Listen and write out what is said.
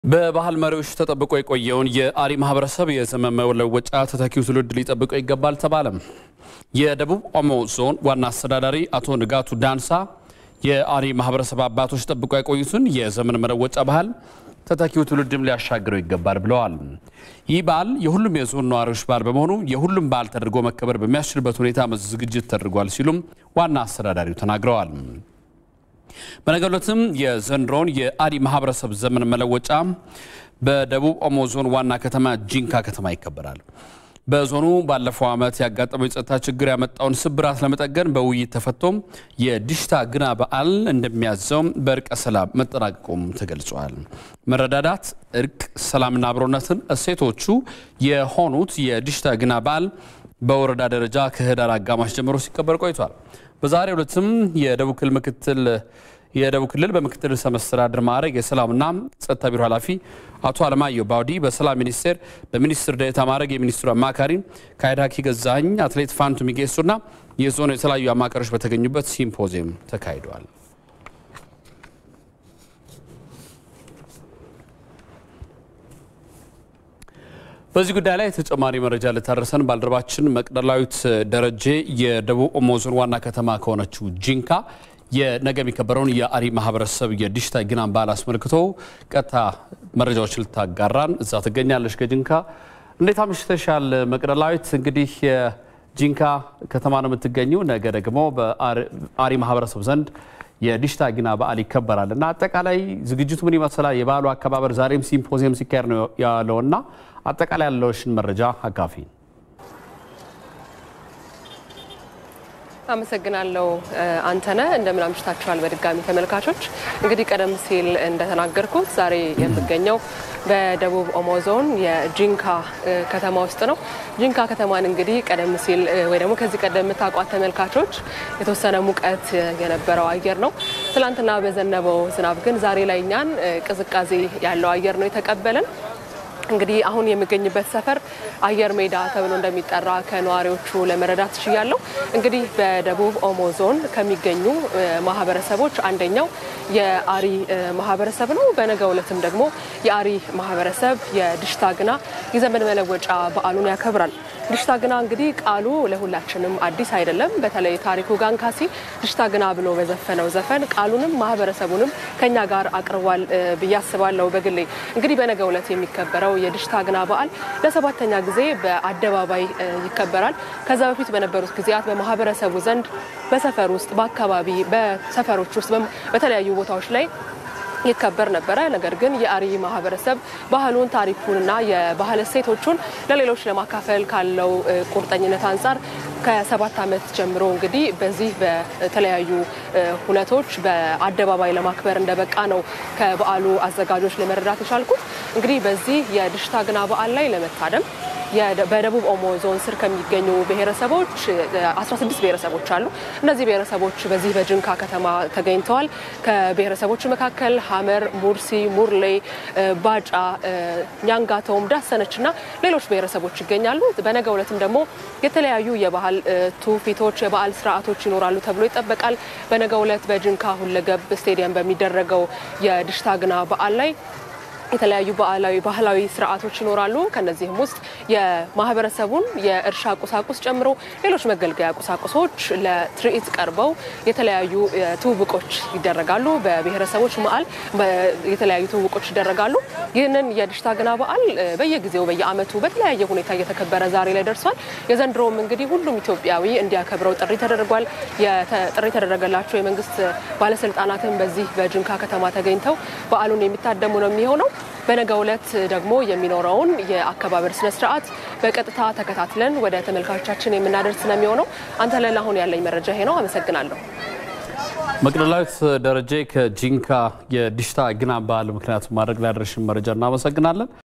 በባህል መሪዎች ተጠብቆ የቆየውን የአሪ ማህበረሰብ የዘመን መለወጫ ተተኪው ትውልድ ሊጠብቀው ይገባል ተባለም። የደቡብ ኦሞ ዞን ዋና አስተዳዳሪ አቶ ንጋቱ ዳንሳ የአሪ ማህበረሰብ አባቶች ጠብቆ የቆዩትን የዘመን መለወጫ ባህል ተተኪው ትውልድም ሊያሻግረው ይገባል ብለዋል። ይህ በዓል የሁሉም የዞን ነዋሪዎች በዓል በመሆኑ የሁሉም በዓል ተደርጎ መከበር በሚያስችልበት ሁኔታ ዝግጅት ተደርጓል ሲሉም ዋና አስተዳዳሪው ተናግረዋል። በነገው ዕለትም የዘንድሮውን የአሪ ማህበረሰብ ዘመን መለወጫ በደቡብ ኦሞ ዞን ዋና ከተማ ጂንካ ከተማ ይከበራል። በዞኑ ባለፈው ዓመት ያጋጠመው የጸጥታ ችግር ያመጣውን ስብራት ለመጠገን በውይይት ተፈቶም የዲሽታ ግና በዓል እንደሚያዘው በእርቀ ሰላም መጠናቀቁም ተገልጿል። መረዳዳት፣ እርቅ፣ ሰላምና አብሮነትን እሴቶቹ የሆኑት የዲሽታ ግና በዓል በወረዳ ደረጃ ከህዳር አጋማሽ ጀምሮ ሲከበር ቆይቷል። በዛሬው ዕለትም የደቡብ ክልል ምክትል የደቡብ ክልል በምክትል ርዕሰ መስተዳድር ማዕረግ የሰላምና ጸጥታ ቢሮ ኃላፊ አቶ አለማየሁ ባውዲ፣ በሰላም ሚኒስቴር በሚኒስትር ዴኤታ ማዕረግ የሚኒስትሩ አማካሪ ካይዳኪ ገዛኝ፣ አትሌት ፋንቱ ሚጌሱና የዞኑ የተለያዩ አማካሪዎች በተገኙበት ሲምፖዚየም ተካሂደዋል። በዚህ ጉዳይ ላይ ተጨማሪ መረጃ ልታደርሰን ባልደረባችን መቅደላዊት ደረጀ የደቡብ ኦሞ ዞን ዋና ከተማ ከሆነችው ጂንካ የነገ የሚከበረውን የአሪ ማህበረሰብ የዲሽታ ግናን በዓል አስመልክቶ ቀጥታ መረጃዎች ልታጋራን እዛ ትገኛለች። ከጂንካ እንዴት አምሽተሻል መቅደላዊት? እንግዲህ የጂንካ ከተማ ነው የምትገኘው። ነገ ደግሞ በአሪ ማህበረሰብ ዘንድ የዲሽታ ግና በዓል ይከበራል እና አጠቃላይ ዝግጅቱ ምን ይመስላል? የበዓሉ አከባበር ዛሬም ሲምፖዚየም ሲካሄድ ነው ያለውና አጠቃላይ ያለውሽን መረጃ አካፊ አመሰግናለሁ አንተነህ። እንደምን አምሽታችኋል በድጋሚ ተመልካቾች። እንግዲህ ቀደም ሲል እንደተናገርኩት ዛሬ የምገኘው በደቡብ ኦሞ ዞን የጂንካ ከተማ ውስጥ ነው። ጂንካ ከተማን እንግዲህ ቀደም ሲል ወይ ደግሞ ከዚህ ቀደም የምታውቋት ተመልካቾች የተወሰነ ሙቀት የነበረው አየር ነው። ትላንትና በዘነበው ዝናብ ግን ዛሬ ላይ እኛን ቅዝቃዜ ያለው አየር ነው የተቀበለን። እንግዲህ አሁን የምገኝበት ሰፈር አየር ሜዳ ተብሎ እንደሚጠራ ከነዋሪዎቹ ለመረዳት ችያለሁ። እንግዲህ በደቡብ ኦሞ ዞን ከሚገኙ ማህበረሰቦች አንደኛው የአሪ ማህበረሰብ ነው። በነገው ዕለትም ደግሞ የአሪ ማህበረሰብ የዲሽታ ግና የዘመን መለወጫ በዓሉን ያከብራል። ዲሽታ ግና እንግዲህ ቃሉ ለሁላችንም አዲስ አይደለም። በተለይ ታሪኩ ጋንካሲ ዲሽታ ግና ብሎ በዘፈነው ዘፈን ቃሉንም ማህበረሰቡንም ከኛ ጋር አቅርቧል ብዬ አስባለሁ። በግሌ እንግዲህ በነገው ዕለት የሚከበረው የዲሽታ ግና በዓል ለሰባተኛ ጊዜ በአደባባይ ይከበራል። ከዛ በፊት በነበሩት ጊዜያት በማህበረሰቡ ዘንድ በሰፈር ውስጥ፣ በአካባቢ በሰፈሮች ውስጥ በተለያዩ ቦታዎች ላይ ይከበር ነበረ። ነገር ግን የአሪ ማህበረሰብ ባህሉን ታሪኩንና የባህል እሴቶቹን ለሌሎች ለማካፈል ካለው ቁርጠኝነት አንጻር ከሰባት ዓመት ጀምሮ እንግዲህ በዚህ በተለያዩ ሁነቶች በአደባባይ ለማክበር እንደበቃ ነው ከበዓሉ አዘጋጆች ለመረዳት የቻልኩት። እንግዲህ በዚህ የዲሽታ ግና በዓል ላይ ለመታደም በደቡብ ኦሞ ዞን ስር ከሚገኙ ብሔረሰቦች 16 ብሔረሰቦች አሉ። እነዚህ ብሔረሰቦች በዚህ በጂንካ ከተማ ተገኝተዋል። ከብሔረሰቦቹ መካከል ሀመር፣ ሙርሲ፣ ሙርሌ፣ ባጫ፣ ኛንጋቶም፣ ዳሰነች እና ሌሎች ብሔረሰቦች ይገኛሉ። በነገው ዕለትም ደግሞ የተለያዩ የባህል ትውፊቶች፣ የበዓል ስርዓቶች ይኖራሉ ተብሎ ይጠበቃል። በነገው ዕለት በጂንካ ሁለገብ ስቴዲየም በሚደረገው የዲሽታ ግና በዓል ላይ የተለያዩ ባህላዊ ባህላዊ ስርዓቶች ይኖራሉ። ከነዚህም ውስጥ የማህበረሰቡን የእርሻ ቁሳቁስ ጨምሮ ሌሎች መገልገያ ቁሳቁሶች ለትርኢት ቀርበው የተለያዩ ትውውቆች ይደረጋሉ። በብሔረሰቦች መዓል የተለያዩ ትውውቆች ይደረጋሉ። ይህንን የዲሽታ ግና በዓል በየጊዜው በየዓመቱ በተለያየ ሁኔታ እየተከበረ ዛሬ ላይ ደርሷል። የዘንድሮውም እንግዲህ ሁሉም ኢትዮጵያዊ እንዲያከብረው ጥሪ ተደርጓል። ጥሪ የተደረገላቸው የመንግስት ባለስልጣናትን በዚህ በጂንካ ከተማ ተገኝተው በዓሉን የሚታደሙ ነው የሚሆነው። በነገው ዕለት ደግሞ የሚኖረውን የአከባበር ስነ ስርዓት በቀጥታ ተከታትለን ወደ ተመልካቾቻችን የምናደርስ ነው የሚሆነው። አንተ ለላ አሁን ያለኝ መረጃ ይሄ ነው። አመሰግናለሁ። መቅደላዊት ደረጀ ከጂንካ የዲሽታ ግና በዓል ምክንያት ማድረግ ላደረሽን መረጃ እናመሰግናለን።